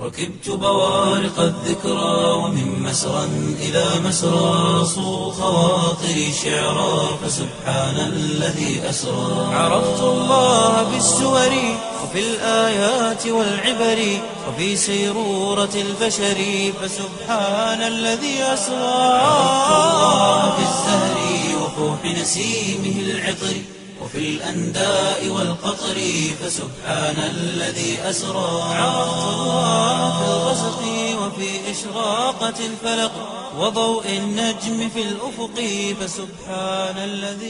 ركبت بوارق الذكرى ومن مسرى إلى مسرى صو خواطري شعرا فسبحان الذي أسرى عرفت الله بالسور وفي الآيات والعبر وفي سيرورة البشر فسبحان الذي أسرى عرفت الله بالزهر وفوح نسيمه العطر وفي الأنداء والقطر فسبحان الذي أسرى عرفت الله في الغسق وفي إشراقة الفلق وضوء النجم في الأفق فسبحان الذي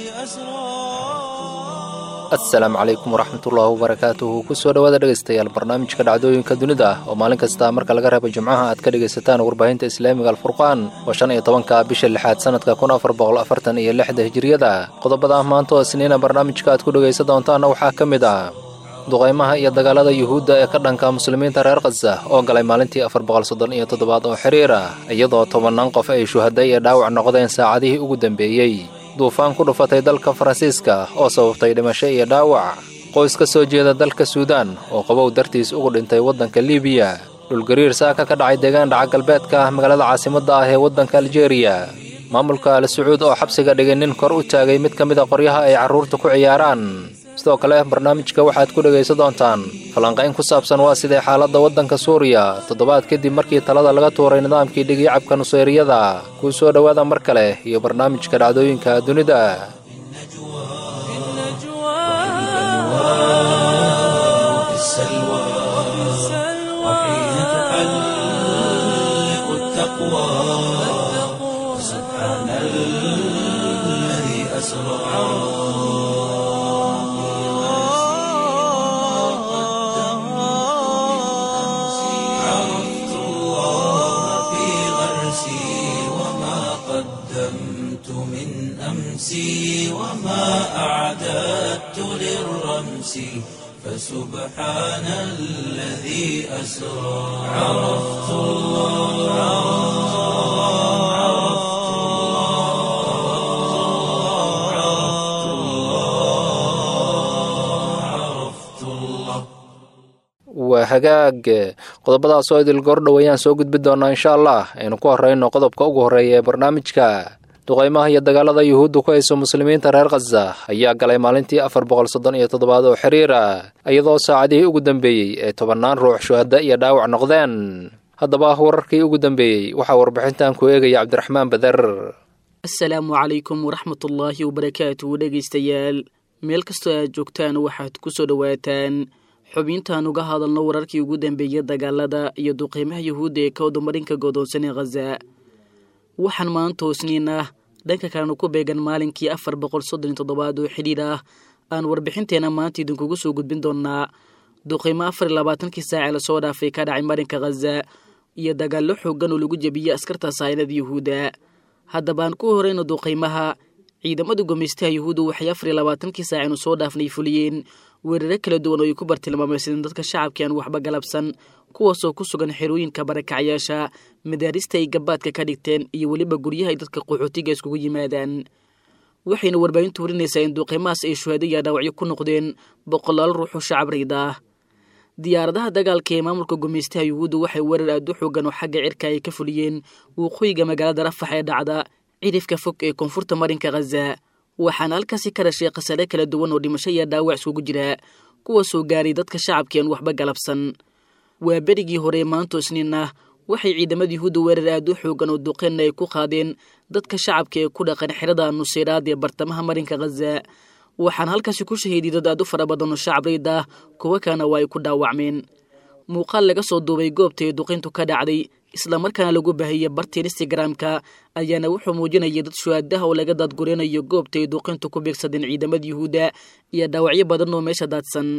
أسرى asalaamu calaykum waraxmatullaahi wabarakaatuhu kusoo dhowaada dhegaystayaal barnaamijka dhacdooyinka dunida ah oo maalin kasta marka laga reebo jimcaha aad ka dhegaysataan warbaahinta islaamiga alfurqaan oo shan iyo tobanka bisha lixaad sanadka kun afar boqol afartan iyo lixda hijiriyada qodobada ah maanta oo isniina barnaamijka aad ku dhegaysan doontaana waxaa ka mid ah duqaymaha iyo dagaalada yuhuudda ee ka dhanka muslimiinta reer khaza oo galay maalintii afar boqol soddon iyo toddobaad oo xiriir ah iyadoo tobannaan qof ay shuhaday iyo dhaawac noqdeen saacadihii ugu dambeeyey duufaan ku dhufatay dalka faransiiska oo sababtay dhimasho iyo dhaawac qoys ka soo jeeda dalka suudaan oo qabow dartiis ugu dhintay waddanka libiya dhulgariir saaka ka dhacay deegaan dhaca galbeedka ah magaalada caasimadda ah ee waddanka aljeeriya maamulka al sacuud oo xabsiga dhigay nin kor u taagay mid ka mid a qoryaha ay carruurta ku ciyaaraan sidoo kale barnaamijka waxaad ku dhegaysan doontaan falanqayn ku saabsan waa sidee xaaladda waddanka suuriya toddobaad kadib markii talada laga tuuray nidaamkii dhigiyacabka nuseyriyada kuu soo dhowaada mar kale iyo barnaamijka dhacdooyinka dunida وفي السلوى وحين تحلق التقوى سبحان الذي أسرى عرفت الله في غرسي وما قدمت من أمسي وما أعددت للرمس فسبحان الذي أسرى عرفت الله عرفت الله عرفت الله عرفت الله waa hagaag qodobadaas oo idil goordhow ayaan soo gudbi doonaa insha allah aynu ku horreyno qodobka ugu horreeya ee barnaamijka duqaymaha iyo dagaalada yuhuudda ku hayso muslimiinta reer khaza ayaa galay maalintii afar boqol soddon iyo toddobaad oo xiriir ah iyadoo saacadihii ugu dambeeyey ee tobannaan ruux shuhada iyo dhaawac noqdeen haddaba wararkii ugu dambeeyey waxaa warbixintan ku eegaya cabdiraxmaan bader asalaamu calaykum waraxmatullaahi wabarakaatuhu dhegaystayaal meel kastoo aad joogtaan waxaad ku soo dhowaataan xubintaan uga hadalno wararkii ugu dambeeyey dagaalada iyo duqeymaha yuhuudda ee ka wadamarinka godoonsan ee khaza waxaan maanta hoosniin ah dhanka kalena ku beegan maalinkii afar boqol soddon iyo toddobaad oo xidhiir ah aan warbixinteena maanta idinkugu soo gudbin doonaa duqeymo afar iyo labaatankii saace lasoo dhaafay ka dhacay marinka khaza iyo dagaallo xoogan oo lagu jebiyey askarta saynada yuhuudda haddaba aan ku horeyno duqeymaha ciidamada gumeystaha yuhuudda waxay afar iyo labaatankii saacinu soo dhaafnay fuliyeen weeraro kala duwan oo ay ku bartilmaameysadeen dadka shacabkii aan waxba galabsan kuwaasoo ku sugan xerooyinka barakacyaasha madaarista ay gabaadka ka dhigteen iyo weliba guryaha ay dadka qaxootiga iskugu yimaadaan waxayna warbaahintu warinaysaa in duqeymahaas ay shuhaado iyo dhaawacyo ku noqdeen boqolaal ruuxoo shacab rayd ah diyaaradaha dagaalka ee maamulka gumeystaha yuhuudda waxay weerar aad u xoogan oo xagga cirka ay ka fuliyeen waqooyiga magaalada rafax ee dhacda cirifka fog ee koonfurta marinka khaza waxaana halkaasi ka dhashay khasare kala duwan oo dhimasho iyo dhaawac iskugu jira kuwaasoo gaaray dadka shacabkii aan waxba galabsan waa berigii hore maanto isniin ah waxay ciidamada yuhuudda weerar aad u xoogan oo duqeenna ay ku qaadeen dadka shacabka ee ku dhaqan xerada nuseyraad ee bartamaha marinka khaza waxaana halkaasi ku shahiiday dad aad u fara badan oo shacab rayd ah kuwa kalena waa ay ku dhaawacmeen muuqaal laga soo duubay goobta ee duqeyntu ka dhacday islamarkaana lagu baahiyey barta instagramka ayaana wuxuu muujinayay dad shuhaadaha oo laga daadgurinayo goobta ay duqeyntu ku beegsadeen ciidamada yuhuudda iyo dhaawacyo badan oo meesha daadsan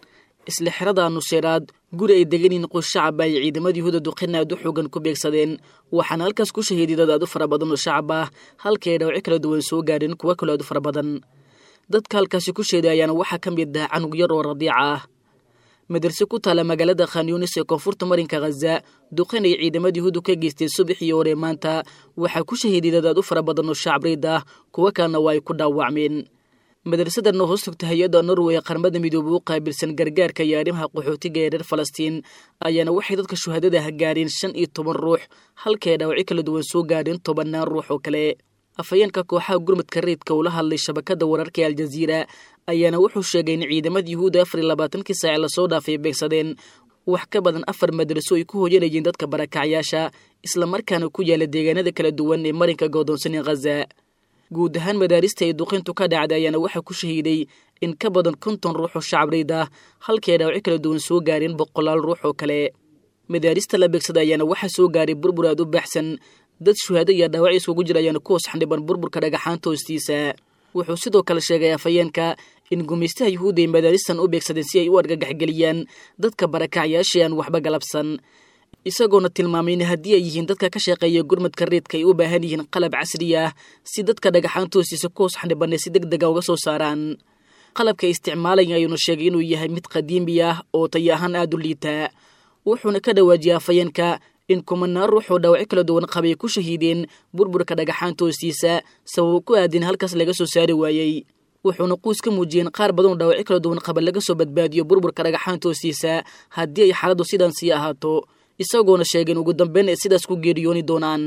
isla xerada nuseyraad guri ay degan yihiin qoys shacab ay ciidamada yuhuudda duqeyn aad u xoogan ku beegsadeen waxaana halkaas ku shahiiday dad aad u fara badan oo shacab ah halkii ay dhaawacyo kala duwan soo gaadheen kuwa kaloo aad u fara badan dadka halkaasi ku sheeday ayaana waxaa ka mid ah canug yar oo radiica ah madarse ku taala magaalada khanyunis ee koonfurta marinka khaza duqeyn ay ciidamada yuhuuddu ka geysteen subaxii hore maanta waxaa ku shahiiday dad aad u fara badan oo shacab rayd ah kuwo kalena waa ay ku dhaawacmeen madrasadan oo hoos togta hay-adda norway ee qaramada midoobay u qaabilsan gargaarka iyo arrimaha qaxootiga ee reer falastiin ayaana waxay dadka shuhadada ah gaadheen shan iyo toban ruux halkae dhaawacyo kala duwan soo gaadheen tobannaan ruux oo kale afhayeenka kooxaha gurmadka reydka ula hadlay shabakada wararka ee aljaziira ayaana wuxuu sheegay in ciidamada yuhuudda afar iyo labaatankii saace lasoo dhaafay beegsadeen wax ka badan afar madraso ay ku hooyanayeen dadka barakacyaasha islamarkaana ku yaala deegaanada kala duwan ee marinka goodoonsan ee khaza guud ahaan madaarista ay duqintu ka dhacday ayaana waxaa ku shahiiday in ka badan konton ruux oo shacabreyd ah halkii ay dhaawacyo kala duwan soo gaareen boqolaal ruux oo kale madaarista la beegsaday ayaana waxaa soo gaaray burbur aad u baxsan dad shuhaado iyo dhaawacyo isugu jira ayaana ku hoos xandhiban burburka dhagaxaanta hoostiisa wuxuu sidoo kale sheegay afhayeenka in gumaystaha yuhuudda ay madaaristan u beegsadeen si ay u argagaxgeliyaan dadka barakacyaashii aan waxba galabsan isagoona tilmaamay in haddii ay yihiin dadka ka shaqeeya gurmadka reedka ay u baahan yihiin qalab casri ah si dadka dhagaxaanta hoostiisa ku hoos xandhibanay si deg dega uga soo saaraan qalabka ay isticmaalaya ayuuna sheegay inuu yahay mid qadiimi ah oo tayo ahaan aada u liitaa wuxuuna ka dhawaajiyay afhayeenka in kumanaan ruux oo dhaawacyo kala duwan qabay ku shahiideen burburka dhagaxaanta hoostiisa sababo ku aadin halkaas laga soo saari waayey wuxuuna quus ka muujiyeen qaar badan oo dhaawacyo kala duwan qaba laga soo badbaadiyo burburka dhagaxaanta hoostiisa haddii ay xaaladdu sidaan sii ahaato isagoona sheegeen ugu dambeyn ay sidaas ku geeriyooni doonaan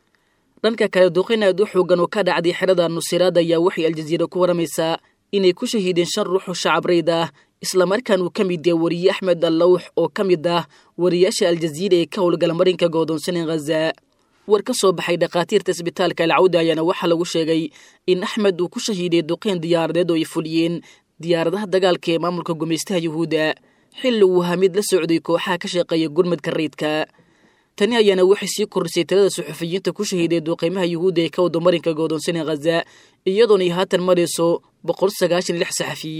dhanka kale duqin aad u xoogan oo ka dhacday xerada nusiraad ayaa waxay aljaziira ku waramaysaa inay ku shahiideen shan ruux oo shacabreyd ah islamarkaan uu ka mid yahay wariye axmed allawx oo ka mid ah wariyaasha aljaziira ee ka howlgala marinka goodoonsan ee khaza war ka soo baxay dhakhaatiirta isbitaalka alcawda ayaana waxaa lagu sheegay in axmed uu ku shahiiday duqeyn diyaaradeed oo ay fuliyeen diyaaradaha dagaalka ee maamulka gumaystaha yuhuudda xilli uu ahaa mid la socday kooxaha ka shaqeeya gurmadka reydka tani ayaana waxay sii kordhisay tirada suxufiyiinta ku shahiiday duqeymaha yuhuudda ee ka wado marinka goodoonsan ee khaza iyadoona ay haatan marayso boqol sagaashan lix saxafi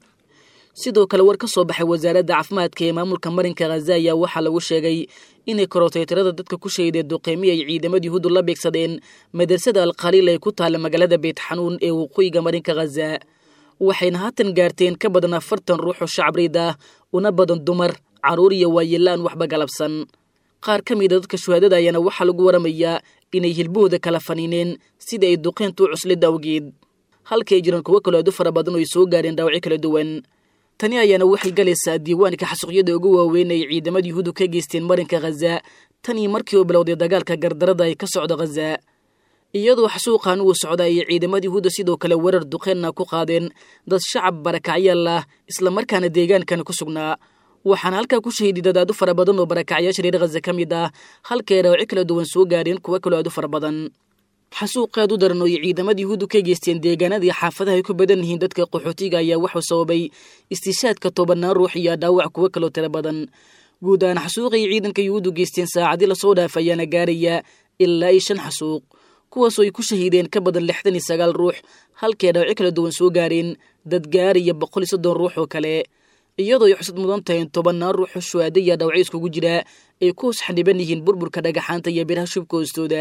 sidoo kale war ka soo baxay wasaaradda caafimaadka ee maamulka marinka khaza ayaa waxaa lagu sheegay inay korotay tirada dadka ku shahiday duqeymi ay ciidamada yuhuuddu la beegsadeen madrasada alkhaliil ee ku taalla magaalada beyt xanuun ee waqooyiga marinka khaza waxayna haatan gaarteen ka badan afartan ruux oo shacabreyd ah una badan dumar carruur iyo waayelaan waxba galabsan qaar ka mida dadka shuhaadada ayaana waxaa lagu waramayaa inay hilbahooda kala faniineen sida ay duqeyntu u cuslid awgeed halka ay jiraan kuwo kaloo aad u fara badan oo ay soo gaareen dhaawacyo kala duwan tani ayaana waxay galaysaa diiwaanka xasuuqyada ugu waaweyn ay ciidamada yuhuuddu ka geysteen marinka khaza tanii markii uu bilowday dagaalka gardarada ay ka socdo khaza iyadoo xasuuqan uu socda ayay ciidamada yuhuudda sidoo kale weerar duqeenna ku qaadeen dad shacab barakacyaal ah islamarkaana deegaankan ku sugnaa waxaana halkaa ku shahiiday dad aad u fara badan oo barakacyaasha reer khaza ka mid ah halkay dhaawacyo kala duwan soo gaareen kuwo kaloo aad u fara badan xasuuq aad u daran oo ay ciidamada yuhuuddu ka geysteen deegaanadii xaafadaha ay ku badan yihiin dadka qaxootiga ayaa wuxuu sababay istishaadka tobanaan ruux iyo dhaawac kuwo kaloo tiro badan guud ahaan xasuuqay ciidanka yuhuuddu geysteen saacadii lasoo dhaaf ayaana gaaraya ilaa iyo shan xasuuq kuwaasoo ay ku shahiideen ka badan lixdan iyo sagaal ruux halkay dhaawacyo kala duwan soo gaareen dad gaaraya boqol iyo soddon ruux oo kale iyadoo ay xusad mudan tahay in tobannaan ruuxoo shuhaada iyo dhaawacyo iskugu jira ay ku hoos xandhiban yihiin burburka dhagaxaanta iyo biraha shubka hoostooda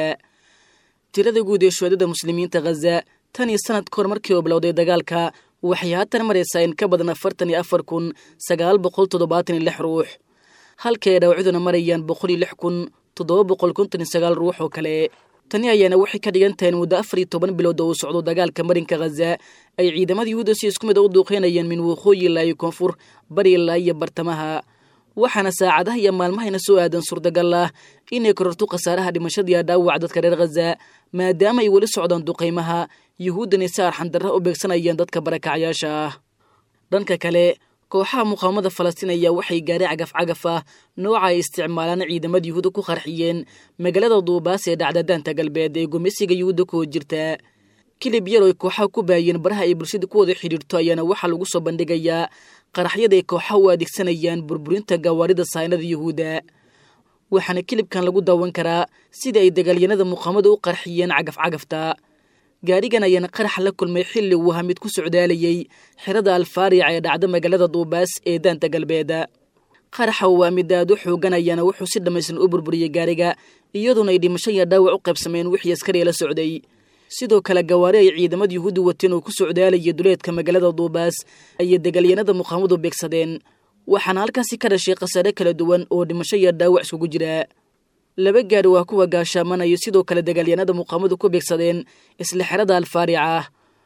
tirada guud ee shuhaadada muslimiinta khaza tan iyo sanad ka hor markii uu bilowday dagaalka waxay haatan maraysaa in ka badan afartan iyo afar kun sagaal boqol toddobaatan iyo lix ruux halkii ay dhaawacyaduna marayaan boqol iyo lix kun toddoba boqol konton iyo sagaal ruux oo kale tani ayaana waxay ka dhigan tahay in muddo afar iyo toban bilood oo uu socdo dagaalka marinka khaza ay ciidamada yuhuudda si isku mid a u duuqeynayeen min waqooyi ilaa iyo koonfur bari ilaa iyo bartamaha waxaana saacadaha iyo maalmahayna soo aadan suurtagal ah inay kororto khasaaraha dhimashadiiya dhaawac dadka reer khaza maadaama ay weli socdaan duqaymaha yuhuuddani si arxandarra u beegsanayeen dadka barakacyaasha ah dhanka kale kooxaha muqaawamada falastiin ayaa waxay gaari cagaf cagaf ah nooca ay isticmaalaan ciidamada yuhuudda ku qarxiyeen magaalada duubaas ee dhacda daanta galbeed ee gumeysiga yuhuudda ku hor jirta kilib yar oo ay kooxaha ku baayeen baraha ay bulshada ku wada xidhiirto ayaana waxaa lagu soo bandhigayaa qaraxyada ay kooxaha u adeegsanayaan burburinta gawaarida saynada yuhuudda waxaana kilibkan lagu daawan karaa sida ay dagaalyanada muqaamada u qarxiyeen cagaf cagafta gaarigan ayaana qarax la kulmay xilli uu ahaa mid ku socdaalayay xerada alfaarica ee dhacda magaalada duubaas ee daanta galbeed qaraxa waa mid aad u xoogan ayaana wuxuu si dhammaystiran u burburiyey gaariga iyadoona ay dhimasho iyo dhaawac u qaybsameen wixii askariya la socday sidoo kale gawaari ay ciidamada yuhuudda wateen oo ku socdaalayay duleedka magaalada duubaas ayay dagaalyanada muqaamadu beegsadeen waxaana halkaasi ka dhashay khasaare kala duwan oo dhimasho iyo dhaawac iskugu jira laba gaari waa kuwa gaashaamanayo sidoo kale dagaalyanada muqaamadu ku beegsadeen isla xerada alfaarica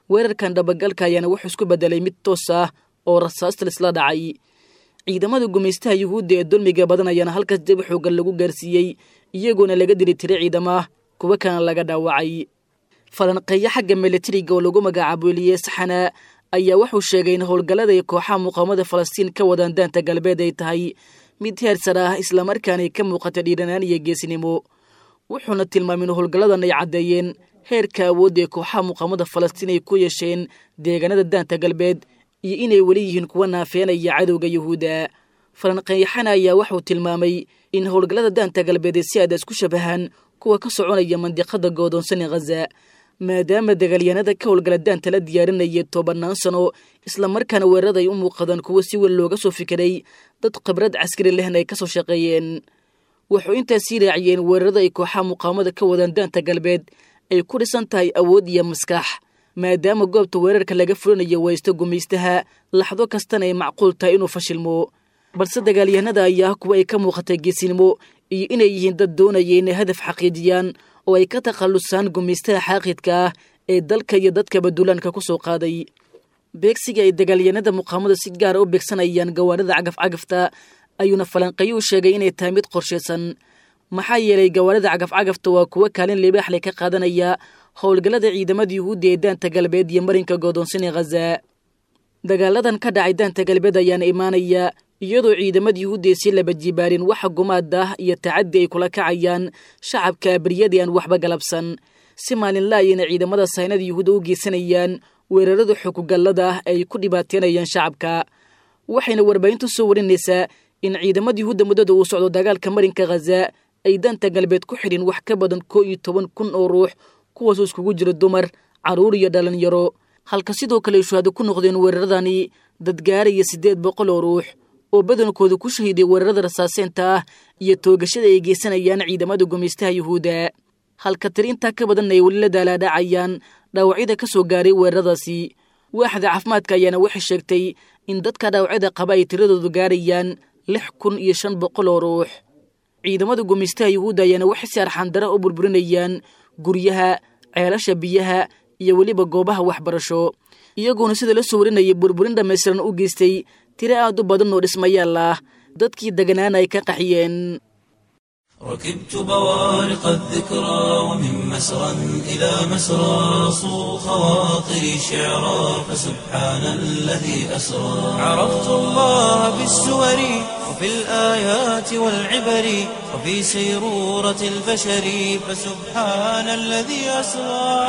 weerarkan dhabagalka ayaana wuxuu isku beddelay mid toos ah oo rasaasta lisla dhacay ciidamada gumaystaha yuhuudda ee dulmiga badan ayaana halkaas dib xoogan lagu gaarsiiyey iyagoona laga diri tiray ciidamaah kuwa kana laga dhaawacay falanqeeyo xagga milatariga oo lagu magacaabo eliye saxana ayaa wuxuu sheegay in howlgallada ay kooxaha muqaawamada falastiin ka wadaan daanta galbeed ay tahay mid heersar ah islamarkaana ay ka muuqata dhiiranaan iyo geesnimo wuxuuna tilmaamay in howlgalladan ay caddeeyeen heerka awoodda ee kooxaha muqaawamada falastiin ay ku yeesheen deegaanada daanta galbeed iyo inay weli yihiin kuwa naafeenaya cadowga yuhuudda falanqeeyaxana ayaa wuxuu tilmaamay in howlgallada daanta galbeed ay si aadaas ku shabahaan kuwa ka soconaya mandiqada goodoonsan ee khaza maadaama dagaalyahanada ka howlgala daanta la diyaarinaya tobannaan sano islamarkaana weerarada ay u muuqadaan kuwo si weyn looga soo fikiray dad khibrad caskari lehna ay ka soo shaqeeyeen wuxuu intaas sii raaciyeen weerarada ay kooxaha muqaawamada ka wadaan daanta galbeed ay ku dhisan tahay awood iyo maskax maadaama goobta weerarka laga fulinayo waysto gumaystaha laxdo kastana ay macquul tahay inuu fashilmo balse dagaalyahanada ayaa kuwa ay ka muuqatay geesinimo iyo inay yihiin dad doonaya inay hadaf xaqiijiyaan oo ay ka takhallusaan gumaystaha xaaqidka ah ee dalka iyo dadkaba duulaanka ku soo qaaday beegsiga ay dagaalyahanada muqaamada si gaara u beegsanayaan gawaarida cagafcagafta ayuuna falanqeyo u sheegay inay tahay mid qorshaysan maxaa yeelay gawaarida cagafcagafta waa kuwo kaalin libaaxle ka qaadanaya howlgallada ciidamada yuhuudda ee daanta galbeed iyo marinka goodoonsan ee khaza dagaaladan ka dhacay daanta galbeed ayaana imaanaya iyadoo ciidamada yuhuudda ay sii laba jibaarin waxa gumaad ah iyo tacaddi ay kula kacayaan shacabka beryadii aan waxba galabsan si maalinla ayayna ciidamada saynada yuhuudda u geysanayaan weerarada xukugallada ah ay ku dhibaateynayaan shacabka waxayna warbaahintu soo warinaysaa in ciidamada yuhuudda muddada uu socdo dagaalka marinka khaza ay daanta galbeed ku xidhin wax ka badan koo iyo toban kun oo ruux kuwaasoo iskugu jira dumar carruur iyo dhalinyaro halka sidoo kale ay shuhaado ku noqdeen weeraradani dadgaaraya siddeed boqol oo ruux oo badankooda ku shahiiday weerarada rasaaseenta ah iyo toogashada ay geysanayaan ciidamada gumaystaha yuhuudda halka tiri intaa ka badan ay weli la daalaadhacayaan dhaawacyada ka soo gaaray weeraradaasi waaxda caafimaadka ayaana waxay sheegtay in dadka dhaawacyada qaba ay tiradoodu gaarayaan lix kun iyo shan boqol oo ruux ciidamada gumaystaha yuhuudda ayaana waxay si arxandara u burburinayaan guryaha ceelasha biyaha iyo weliba goobaha waxbarasho iyagoona sida la soo warinayay burburin dhammaystiran u geystay tiro aad u badan oo dhismayaal ah dadkii deganaana ay ka qaxiyeen ركبت بوارق الذكرى ومن مسرى إلى مسرى صو خواطري شعرا فسبحان الذي أسرى عرفت الله بالسور وفي الآيات والعبر وفي سيرورة البشر فسبحان الذي أسرى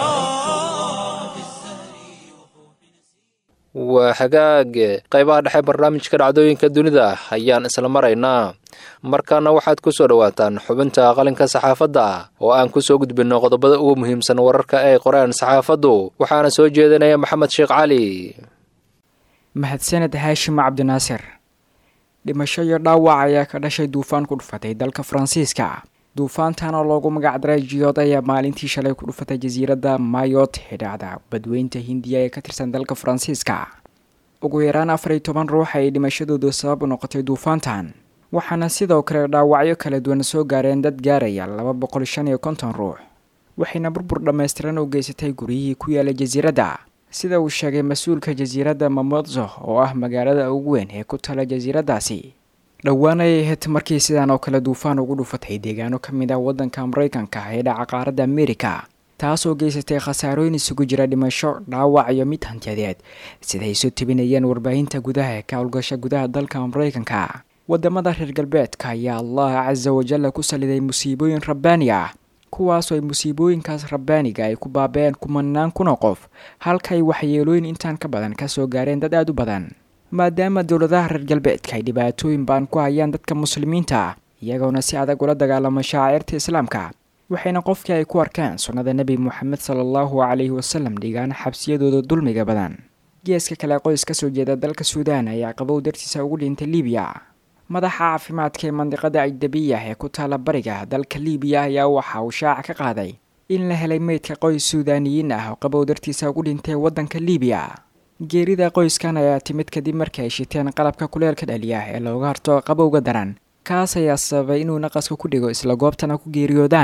waa hagaag qaybaha dhexe barnaamijka dhacdooyinka dunida ayaan isla maraynaa markaana waxaad ku soo dhowaataan xubinta qalinka saxaafadda oo aan ku soo gudbinno qodobada ugu muhiimsan wararka ay qoreen saxaafaddu waxaana soo jeedinaya maxamed sheekh cali mahadsaned haashim cabdinaasir dhimasho iyo dhaawac ayaa ka dhashay duufaan ku dhufatay dalka faransiiska duufaantan oo loogu magacdaray jiyood ayaa maalintii shalay ku dhufatay jasiiradda mayot xidhaacda badweynta hindiya ee ka tirsan dalka faransiiska ugu yaraan afar iyo toban ruux ay dhimashadoodu sabab u noqotay duufaantan waxaana sidoo kale dhaawacyo kala duwan soo gaareen dad gaaraya laba boqol shan iyo konton ruux waxayna burbur dhammaystiran u geysatay guryihii ku yaala jasiiradda sida uu sheegay mas-uulka jasiiradda mamodzo oo ah magaalada ugu weyn ee ku tala jasiiraddaasi dhowaan ayay ahayd markii sidan oo kale duufaan ugu dhufatay deegaano ka mid ah waddanka maraykanka ee dhaca qaaradda amerika taasoo geysatay khasaarooyin isugu jira dhimasho dhaawac iyo mid hantiyadeed siday isu tibinayeen warbaahinta gudaha ee ka howlgasha gudaha dalka maraykanka wadamada reer galbeedka ayaa allah casa wajalla ku saliday musiibooyin rabbaani ah kuwaasoo ay musiibooyinkaas rabbaaniga ay ku baabeen kumanaan kuna qof halka ay waxyeelooyin intaan ka badan kasoo gaareen dad aada u badan maadaama dowladaha reer galbeedka ay dhibaatooyin baan ku hayaan dadka muslimiinta ah iyagoona si adag ula dagaalama shaacirta islaamka waxayna qofkii ay ku arkaan sunnada nebi moxamed sala allahu calayhi wasalam dhigaan xabsiyadooda dulmiga badan geeska kale qoys ka soo jeeda dalka suudaan ayaa qabow dartiisa ugu dhintay libiya madaxa caafimaadka ee mandiqada ajdabiya ee ku taala bariga dalka libiya ayaa waxa uu shaaca ka qaaday in la helay meydka qoys suudaaniyiin ah oo qabow dartiisa ugu dhintay waddanka libiya geerida qoyskan ayaa timid kadib markii ay shiteen qalabka kuleelka dhaliya ee looga harto qabowga daran kaas ayaa sababay inuu naqaska ku dhigo isla goobtana ku geeriyoodaan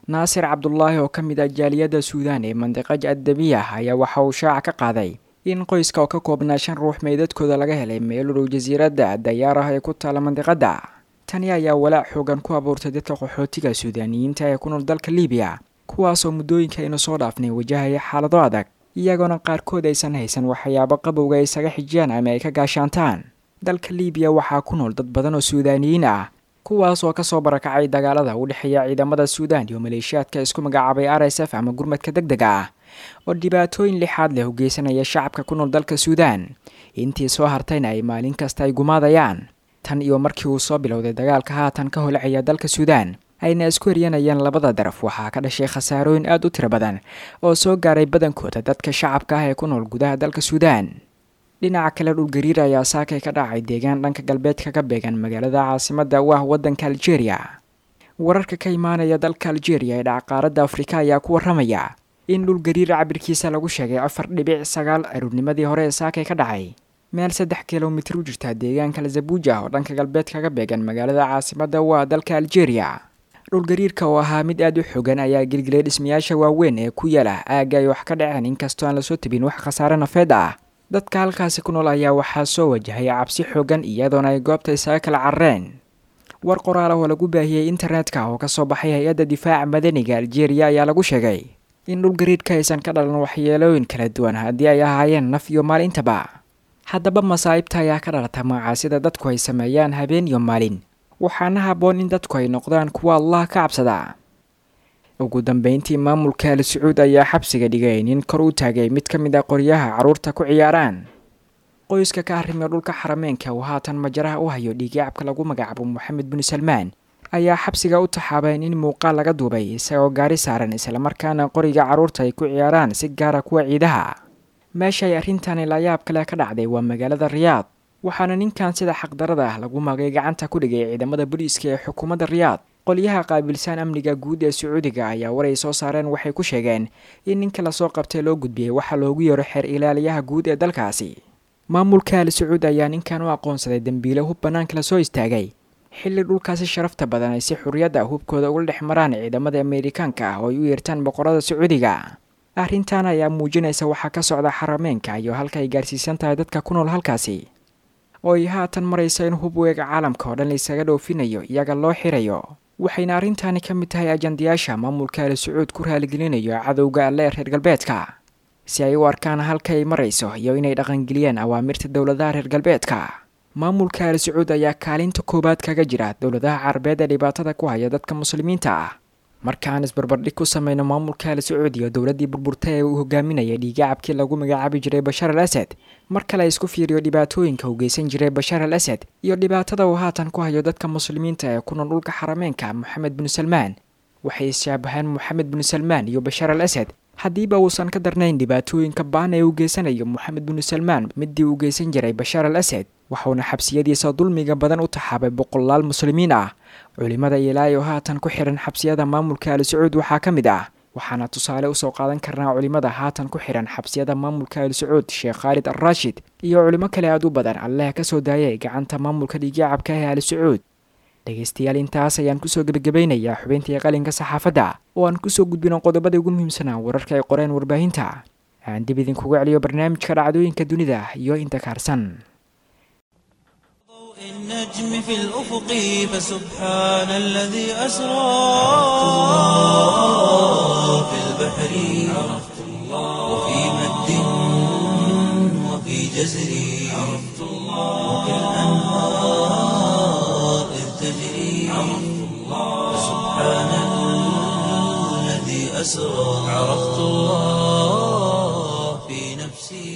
naasir cabdulaahi oo ka mid ah jaaliyadda suudaan ee mandiqaj addabiya ayaa waxa uu shaaca ka qaaday in qoyska oo ka koobnaa shan ruux meydadkooda laga helay meel u dhow jasiiradda dayaar ah ee ku taala mandiqadda tani ayaa walaac xoogan ku abuurtay dadka qaxootiga suudaaniyiinta ee ku nool dalka liibiya kuwaasoo muddooyinka aynu soo dhaafnay wajahaya xaalado adag iyagoona qaarkood aysan haysan waxyaabo qabowga ay isaga xijiyaan ama ay ka gaashaantaan dalka liibiya waxaa ku nool dad badan oo suudaaniyiin ah kuwaas oo kasoo barakacay dagaalada u dhexeeya ciidamada suudaan iyo maleeshiyaadka isku magacaabay r s f ama gurmadka deg dega ah oo dhibaatooyin lixaad leh u geysanaya shacabka ku nool dalka suudaan intii soo hartayna ay maalin kasta ay gumaadayaan tan iyo markii uu soo bilowday dagaalka haatan ka holcaya dalka suudaan ayna isku heryanayaan labada daraf waxaa ka dhashay khasaarooyin aada u tiro badan oo soo gaaray badankooda dadka shacabka ah ee ku nool gudaha dalka suudaan dhinaca kale dhulgariir ayaa saakay ka dhacay deegaan dhanka galbeedka ka beegan magaalada caasimadda u ah waddanka aljeeriya wararka ka imaanaya dalka aljeeriya ee dhacqaaradda afrika ayaa ku warramaya in dhulgariir cabirkiisa lagu sheegay afar dhibic sagaal aruurnimadii hore ee saakay ka dhacay meel saddex kilomitir u jirta deegaanka lazabuuja oo dhanka galbeedka ka beegan magaalada caasimadda u ah dalka aljeeriya dhulgariirka oo ahaa mid aada u xogan ayaa gelgelay dhismayaasha waaweyn ee ku yaala aagga ay wax ka dhaceen inkastoo aan lasoo tabin wax khasaare nafeed ah dadka halkaasi ku nool ayaa waxaa soo wajahay cabsi xoogan iyadoona ay goobta isaga kala carareen war qoraal ah oo lagu baahiyey internetka oo kasoo baxay hay-adda difaaca madaniga aljeeriya ayaa lagu sheegay in dhulgariirka aysan ka dhalan waxyeelooyin kala duwan haddii ay ahaayeen naf iyo maalintaba haddaba masaa'ibta ayaa ka dhalata macaasida dadku ay sameeyaan habeen iyo maalin waxaana habboon in dadku ay noqdaan kuwa allah ka cabsada ugu dambeyntii maamulka al sacuud ayaa xabsiga dhigay nin kor u taagay mid ka mid a qoryaha carruurta ku ciyaaraan qoyska ka arrimiya dhulka xarameenka uu haatan majaraha u hayo dhiigyacabka lagu magacaabo moxamed bin salmaan ayaa xabsiga u taxaabeen in muuqaal laga duubay isagoo gaari saaran islamarkaana qoriga carruurta ay ku ciyaaraan si gaara kuwa ciidaha meeshaay arrintani layaab kale ka dhacday waa magaalada riyaad waxaana ninkan sida xaqdarada ah lagu magay gacanta ku dhigay ciidamada booliiska ee xukuumadda riyaad qolyaha qaabilsaan amniga guud ee sacuudiga ayaa waray soo saareen waxay ku sheegeen in ninka lasoo qabtay loo gudbiyey waxaa loogu yeero xeer ilaaliyaha guud ee dalkaasi maamulka al sacuud ayaa ninkan u aqoonsaday dembiile hub bannaanka lasoo istaagay xilli dhulkaasi sharafta badan ay si xurriyadda hubkooda ugala dhex maraan ciidamada ameerikaanka ah oo ay u yeertaan boqorada sacuudiga arrintan ayaa muujinaysa waxaa ka socda xarameenka iyo halka ay gaarsiisan tahay dadka ku nool halkaasi oo ay haatan maraysa in hub weega caalamka oo dhan laysaga dhoofinayo iyaga loo xirayo waxayna arrintani ka mid tahay ajandayaasha maamulka al sacuud ku raaligelinayo cadowga alle ee reer galbeedka si ay u arkaan halka ay marayso iyo inay dhaqangeliyaan awaamirta dowladaha reer galbeedka maamulka al sacuud ayaa kaalinta koowaad kaga jira dowladaha carabeed ee dhibaatada ku haya dadka muslimiinta ah markaan isbarbardhig ku sameyno maamulka al sacuud iyo dowladdii burburta ee uu hogaaminayay dhiigacabkii lagu magacaabi jiray bashar al asad mar kale isku fiiriyo dhibaatooyinka uu geysan jiray bashar al asad iyo dhibaatada uu haatan ku hayo dadka muslimiinta ee ku nool dhulka xarameenka moxamed bin salmaan waxay isshaabahaan moxamed bin salmaan iyo bashar al asad haddiiba uusan ka darnayn dhibaatooyinka baan ee uu geysanayo moxamed bin salmaan midii uu geysan jiray bashar al asad waxuuna xabsiyadiisa dulmiga badan u taxaabay boqolaal muslimiin ah culimada ilaahay oo haatan ku xihan xabsiyada maamulka al sacuud waxaa ka mid ah waxaana tusaale usoo qaadan karnaa culimada haatan ku xihan xabsiyada maamulka al sacuud sheekh khaalid al raashid iyo culimo kale aad u badan alleh ka soo daayay gacanta maamulka dhiigyacabka ee al sacuud dhegaystayaal intaas ayaan kusoo gebagabeynayaa xubintii qalinka saxaafadda oo aan kusoo gudbino qodobada ugu muhiimsanaa wararka ay qoreen warbaahinta aan dib idinkuga celiyo barnaamijka dhacdooyinka dunida iyo inta kaarsan النجم في الأفق فسبحان الذي أسرى في البحر وفي مد وفي جزر وفي الأنهار إذ تجري فسبحان الذي أسرى عرفت الله في نفسي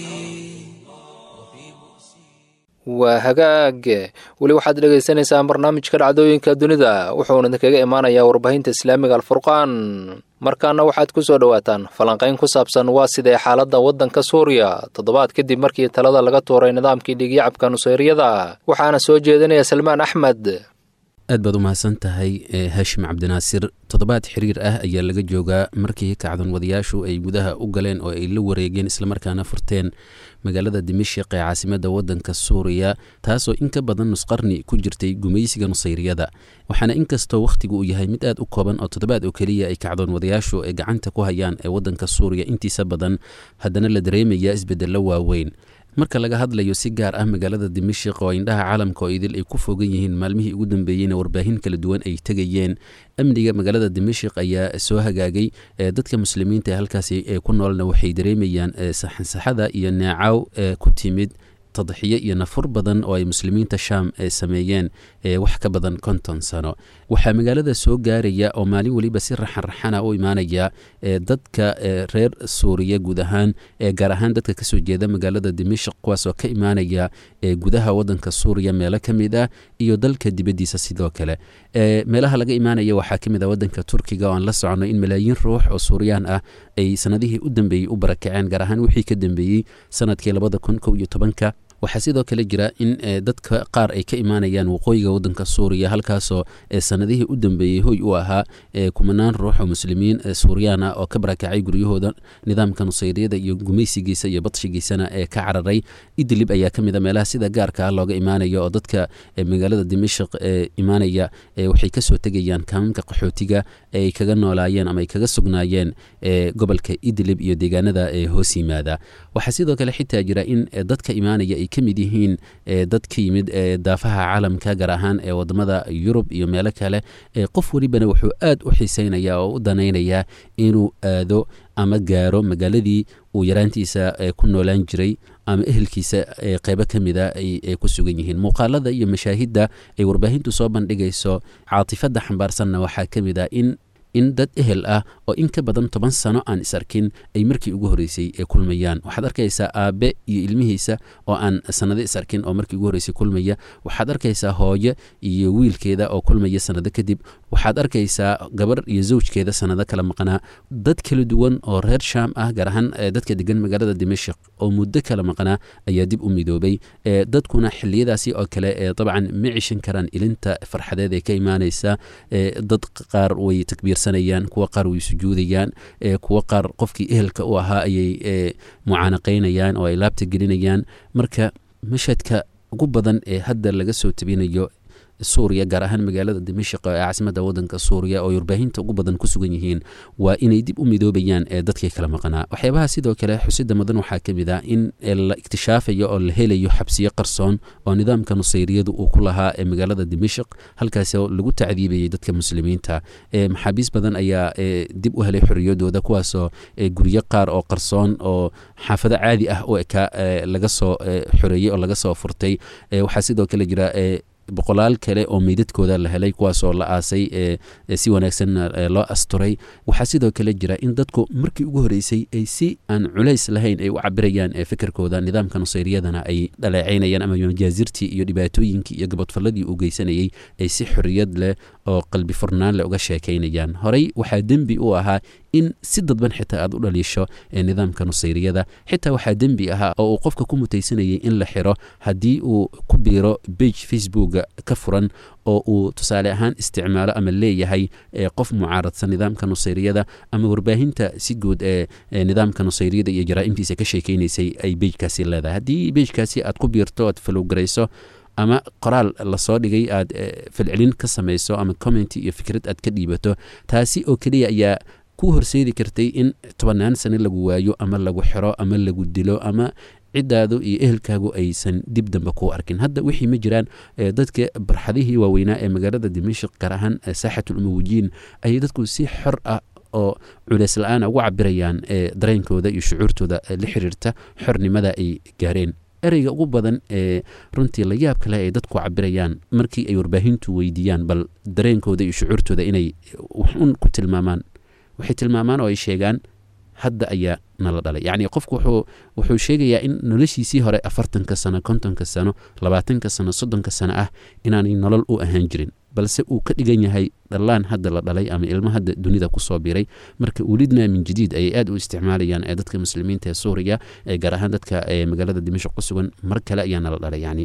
waa hagaag weli waxaad dhegaysaneysaan barnaamijka dhacdooyinka dunida wuxuuna idinkaga imaanayaa warbaahinta islaamiga alfurqaan markaana waxaad ku soo dhowaataan falanqayn ku saabsan waa sidee xaaladda waddanka suuriya toddobaad kadib markii talada laga tuuray nidaamkii dhiigyacabka nuseyriyada waxaana soo jeedinaya salmaan axmed aad baad u mahadsan tahay haashim cabdinaasir toddobaad xiriir ah ayaa laga joogaa markii kacdoon wadayaashu ay gudaha u galeen oo ay la wareegeen islamarkaana furteen magaalada dimashik ee caasimadda waddanka suuriya taasoo in ka badan nusqarni ku jirtay gumaysiga nusayriyada waxaana inkastoo wakhtigu uu yahay mid aad u kooban oo toddobaad oo keliya ay kacdoon wadayaashu ay gacanta ku hayaan ee waddanka suuriya intiisa badan haddana la dareemaya isbeddello waaweyn marka laga hadlayo si gaar ah magaalada dimashik oo indhaha caalamka oo idil ay ku fogan yihiin maalmihii ugu dambeeyeyna warbaahin kala duwan ay tegayeen amniga magaalada dimashik ayaa soo hagaagay dadka muslimiinta ee halkaasi ku noolna waxay dareemayaan saxansaxada iyo neecaw ku timid tadxiyo iyo nafur badan oo ay muslimiinta shaam sameeyeen wax ka badan konton sano waxaa magaalada soo gaaraya oo maalin weliba si raxanraxana u imaanaya dadka reer suuriya guud ahaan gaar ahaan dadka kasoo jeeda magaalada dimashik kuwaasoo ka imaanaya gudaha wadanka suuriya meelo ka mid ah iyo dalka dibaddiisa sidoo kale meelaha laga imaanaya waxaa ka mid ah wadanka turkiga oo aan la socono in malaayiin ruux oo suuriyaan ah ay sanadihii u dambeeyey u barakaceen gaar ahaan wixii ka dambeeyey sanadkii labada kun kow iyo tobanka waxaa sidoo kale jira in dadka qaar ay ka imaanayaan waqooyiga wadanka suuriya halkaasoo sanadihii u dambeeyey hoy u ahaa kumanaan ruux oo muslimiin suuriyaan ah oo ka barakacay guryahooda nidaamka nusayriyada iyo gumaysigiisa iyo badshigiisana ee ka cararay idlib ayaa ka mid a meelaha sida gaarka ah looga imaanayo oo dadka magaalada dimashik ee imaanaya waxay kasoo tegayaan kaamamka qaxootiga ay kaga noolaayeen ama ay kaga sugnaayeen gobolka idlib iyo deegaanada hoos yimaada waxaa sidoo kale xitaa jira in dadka imaanaya ay ka mid yihiin dad ka yimid daafaha caalamka gaar ahaan ee wadamada yurub iyo meelo kale qof welibana wuxuu aad u xiiseynaya oo u danaynayaa inuu aado ama gaaro magaaladii uu yaraantiisa ku noolaan jiray ama ehelkiisa qeybo ka mida ay ku sugan yihiin muuqaalada iyo mashaahidda ay warbaahintu soo bandhigayso caatifadda xambaarsanna waxaa ka mid ah in in dad ehel ah oo in ka badan toban sano aan is arkin ay markii ugu horreysay ee kulmayaan waxaad arkaysaa aabe iyo ilmihiisa oo aan sanado is arkin oo markii ugu horreysay kulmaya waxaad arkaysaa hooyo iyo wiilkeeda oo kulmaya sanado kadib waxaad arkaysaa gabar iyo zawjkeeda sanado kala maqnaa dad kala duwan oo reer shaam ah gaar ahaan dadka degan magaalada dimashik oo muddo kala maqnaa ayaa dib u midoobay dadkuna xiliyadaasi oo kale dabcan ma cishan karaan ilinta farxadeed ee ka imaanaysa dad qaar way takbiir kuwa qaar way sujuudayaan kuwa qaar qofkii ehelka u ahaa ayay mucaanaqaynayaan oo ay laabta gelinayaan marka mashadka ugu badan ee hadda laga soo tabinayo suuriya gaar ahaan magaalada dimashik ee caasimada wadanka suuriya oo warbaahinta ugu badan ku sugan yihiin waa inay dib u midoobayaan ee dadkii kala maqnaa waxyaabaha sidoo kale xusida mudan waxaa ka mid ah in la ikhtishaafayo oo la helayo xabsiyo qarsoon oo nidaamka nusayriyadu uu ku lahaa ee magaalada dimashik halkaas oo lagu tacdiibayay dadka muslimiinta maxaabiis badan ayaa dib u helay xorriyadooda kuwaasoo guryo qaar oo qarsoon oo xaafado caadi ah u ekaa laga soo xoreeyey oo laga soo furtay waxaa sidoo kale jira boqolaal kale oo meydadkooda la helay kuwaasoo la aasay si wanaagsan loo asturay waxaa sidoo kale jira in dadku markii ugu horeysay ay si aan culays lahayn ay u cabirayaan fikirkooda nidaamka nusayriyadana ay dhaleecaynayaan ama majaazirtii iyo dhibaatooyinkii iyo gabadfalladii uu geysanayay ay si xorriyad leh oo qalbi furnaan leh uga sheekaynayaan horey waxaa dembi u ahaa in si dadban xitaa aad u dhaliisho nidaamka nusayriyada xitaa waxaa dembi ahaa oo uu qofka ku mutaysanayay in la xiro haddii uu ku biiro bage facebooka ka furan oo uu tusaale ahaan isticmaalo ama leeyahay qof mucaaradsan nidaamka nusayriyada ama warbaahinta si guud ee nidaamka nusayriyada iyo jaraa'imtiisa ka sheekaynaysay ay bejkaasi leedahay haddii bejkaasi aad ku biirto aad falowgarayso ama qoraal lasoo dhigay aad falcelin ka samayso ama commenty iyo fikrad aad ka dhiibato taasi oo keliya ayaa ku horseedi kartay in tobannaan sano lagu waayo ama lagu xiro ama lagu dilo ama ciddaadu iyo ehelkaagu aysan dib dambe kuu arkin hadda wixii ma jiraan dadka barxadihii waaweynaa ee magaalada dimashik gaar ahaan saaxatul umuwijiin ayay dadku si xor ah oo culeys la-aana ugu cabirayaan dareenkooda iyo shucuurtooda la xiriirta xornimada ay gaareen ereyga ugu badan ee runtii la yaab kale ay dadku cabirayaan markii ay warbaahintu weydiiyaan bal dareenkooda iyo shucuurtooda inay waxun ku tilmaamaan waxay tilmaamaan oo ay sheegaan hadda ayaa nala dhalay yacni qofku wuxuu wuxuu sheegayaa in noloshiisii hore afartanka sano kontonka sano labaatanka sano soddonka sano ah inaanay nolol u ahaan jirin balse uu ka dhigan yahay dhallaan hadda la dhalay ama ilmo hadda dunida kusoo biray marka ulidna min jadiid ayay aad u isticmaalayaan ee dadka muslimiinta ee suuriya ee gaar ahaan dadka magaalada dimashq ku sugan mar kale ayaa nala dhalay yacni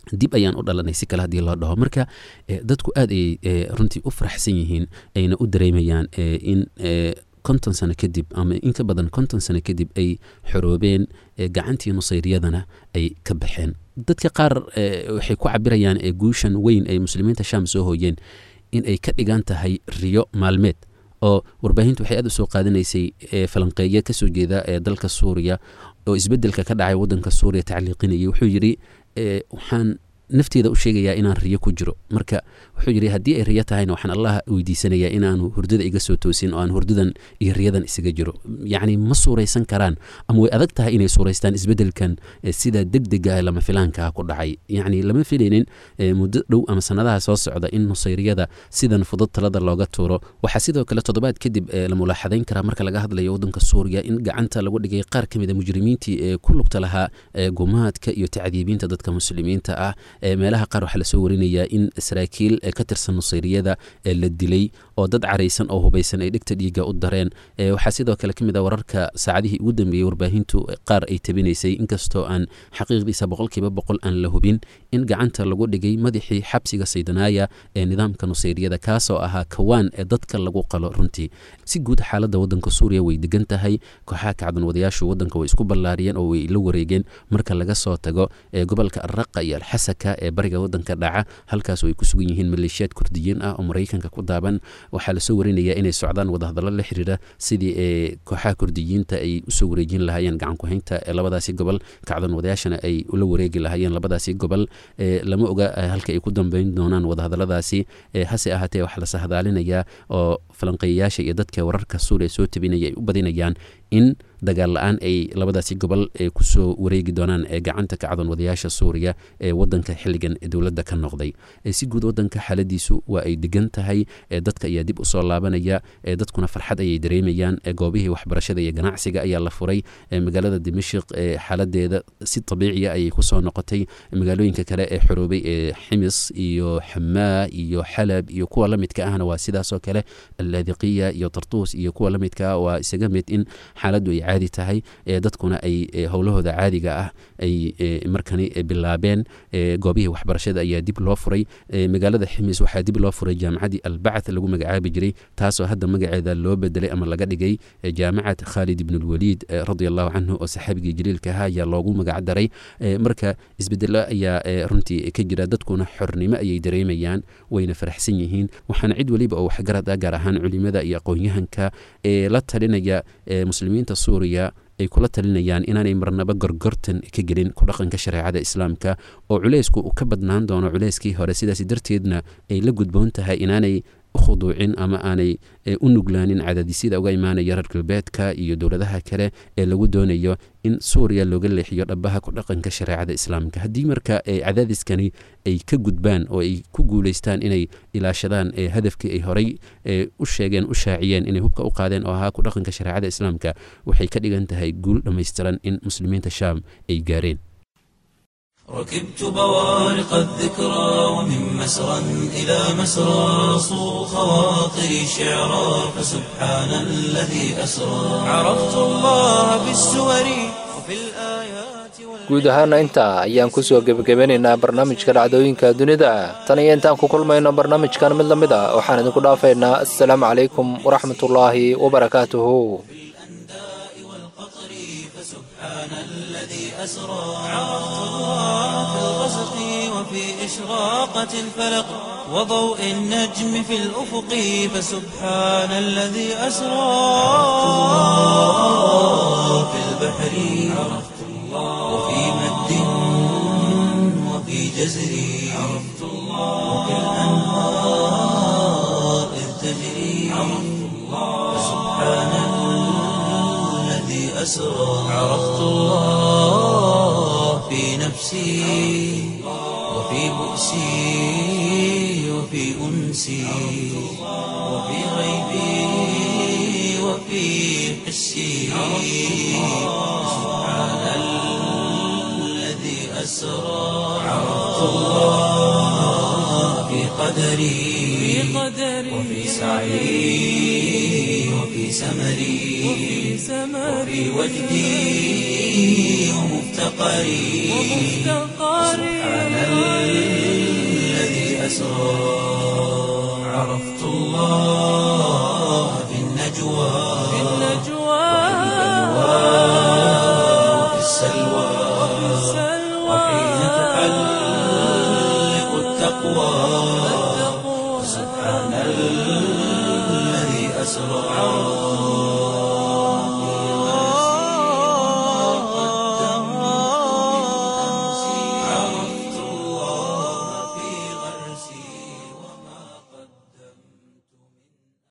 dib ayaan u dhalanay si kale haddii loo dhaho marka dadku aad ayay runtii u faraxsan yihiin ayna u dareemayaan in konton sano kadib ama in ka badan konton sano kadib ay xoroobeen gacantii nusayriyadana ay ka baxeen dadka qaar waxay ku cabirayaan guushan weyn ay muslimiinta sham soo hooyeen in ay ka dhigan tahay riyo maalmeed oo warbaahintu waxay aad u soo qaadanaysay falanqeeyo kasoo jeeda ee dalka suuriya oo isbedelka ka dhacay wadanka suuriya tacliiqinayay wuxuu yidhi waxaan nafteeda u sheegayaa inaan riyo ku jiro marka wuxuu yidhi haddii ay riyo tahayna waxaan allah weydiisanayaa inaanu hurdada iga soo toosin oo aan hurdadan iyo riyadan isaga jiro yacni ma suuraysan karaan ama way adag tahay inay suuraystaan isbedelkan sida degdega lama filaankaa ku dhacay yacni lama filaynin muddo dhow ama sanadaha soo socda in nusayriyada sidan fudud talada looga tuuro waxaa sidoo kale toddobaad kadib la mulaaxadayn karaa marka laga hadlayo wadanka suuriya in gacanta lagu dhigay qaar ka mid a mujrimiintii ee ku lugta lahaa gumaadka iyo tacdiibiinta dadka muslimiinta ah meelaha qaar waxaa lasoo warinayaa in saraakiil ka tirsan nusayriyada la dilay oo dad caraysan oo hubaysan ay dhegta dhiiga u dareen waxaa sidoo kale ka mid a wararka saacadihii ugu dambeeyey warbaahintu qaar ay tabinaysay inkastoo aan xaqiiqdiisa boqolkiiba boqol aan la hubin in gacanta lagu dhigay madaxii xabsiga saydanaaya ee nidaamka nusayriyada kaasoo ahaa kawaan ee dadka lagu qalo runtii si guud xaaladda wadanka suuriya way degan tahay kooxaha kacdan wadayaashu wadanka way isku ballaariyeen oo way la wareegeen marka laga soo tago gobolka araqa iyo alxasaka ee bariga wadanka dhaca halkaas ay ku sugan yihiin maleeshiyaad kurdiyiin ah oo maraykanka ku daaban waxaa lasoo warinaya inay socdaan wadahadallo la xiriira sidii ee kooxaha kurdiyiinta ay usoo wareejin lahaayeen gacankuhaynta ee labadaasi gobol kacdan wadayaashana ay ula wareegi lahaayeen labadaasi gobol lama oga halka ay ku dambeyn doonaan wadahadalladaasi hase ahaatee waxaa la sahdaalinayaa oo falanqeeyayaasha iyo dadka wararka suuriya soo tabinaya ay u badinayaan in dagaal la-aan ay labadaasi gobol kusoo wareegi doonaan gacanta kacdoon wadayaasha suuriya ee wadanka xilligan dowladda ka noqday si guud wadanka xaaladiisu waa ay degan tahay dadka ayaa dib usoo laabanaya dadkuna farxad ayay dareemayaan goobihii waxbarashada iyo ganacsiga ayaa la furay magaalada dimashik xaaladeeda si abiiciya ayay kusoo noqotay magaalooyinka kale ee xoroobay ee ximis iyo xamaa iyo xalab iyo kuwa lamidka ahna waa sidaasoo kale allaadiqiya iyo tartuus iyo kuwa lamidka ah waa isaga mid in xaaladdu ay caadi tahay dadkuna ay howlahooda caadiga ah ay markani bilaabeen goobihii waxbarashada ayaa dib loo furay magaalada ximis waxaa dib loo furay jaamacaddii albacath lagu magacaabi jiray taasoo hadda magaceeda loo bedelay ama laga dhigay jaamacad khaalid ibnulwaliid radia allahu canhu oo saxaabigii jaliilka ahaa ayaa loogu magac daray marka isbedelo ayaa runtii ka jira dadkuna xornimo ayay dareemayaan wayna faraxsan yihiin waxaana cid weliba oo waxgarad ah gaar ahaan culimada iyo aqoon-yahanka ee la talinaya muslimiinta suuriya ay kula talinayaan inaanay marnaba gorgortan ka gelin ku dhaqanka shareecada islaamka oo culeysku uu ka badnaan doono culeyskii hore sidaas darteedna ay la gudboon tahay inaanay ukhuduucin ama aanay u nuglaanin cadaadisyada uga imaanaya reer galbeedka iyo dowladaha kale ee lagu doonayo in suuriya looga leexiyo dhabaha ku dhaqanka shareecada islaamka haddii marka cadaadiskani ay ka gudbaan oo ay ku guuleystaan inay ilaashadaan hadafkii ay horay u sheegeen u shaaciyeen inay hubka u qaadeen oo ahaa ku dhaqanka shareecada islaamka waxay ka dhigan tahay guul dhammaystiran in muslimiinta shaam ay gaareen ركبت بوارق الذكرى ومن مسرى إلى مسرى صو خواطري شعرا فسبحان الذي أسرى عرفت الله بالسور وفي الآيات guud ahaana intaa ayaan kusoo gebagabeynaynaa barnaamijka dhacdooyinka dunida tan iyo intaan ku kulmayno barnaamijkan mid la mid a waxaan idinku dhaafaynaa assalaamu calaykum waraxmatullaahi wabarakaatuhu وفي إشراقة الفلق وضوء النجم في الأفق فسبحان الذي أسرى في البحر عرفت الله وفي مد وفي جزر عرفت الله وفي الأنهار إذ تجري عرفت الله فسبحان الذي أسرى عرفت الله في نفسي وفي بؤسي وفي أنسي وفي غيبي وفي حسي سبحان الذي أسرى عرفت الله في قدري وفي سعي وفي سمري وفي وجدي ومفتقري سبحان الذي أسرى عرفت الله في النجوى وفي السلوى وحين تحلق التقوى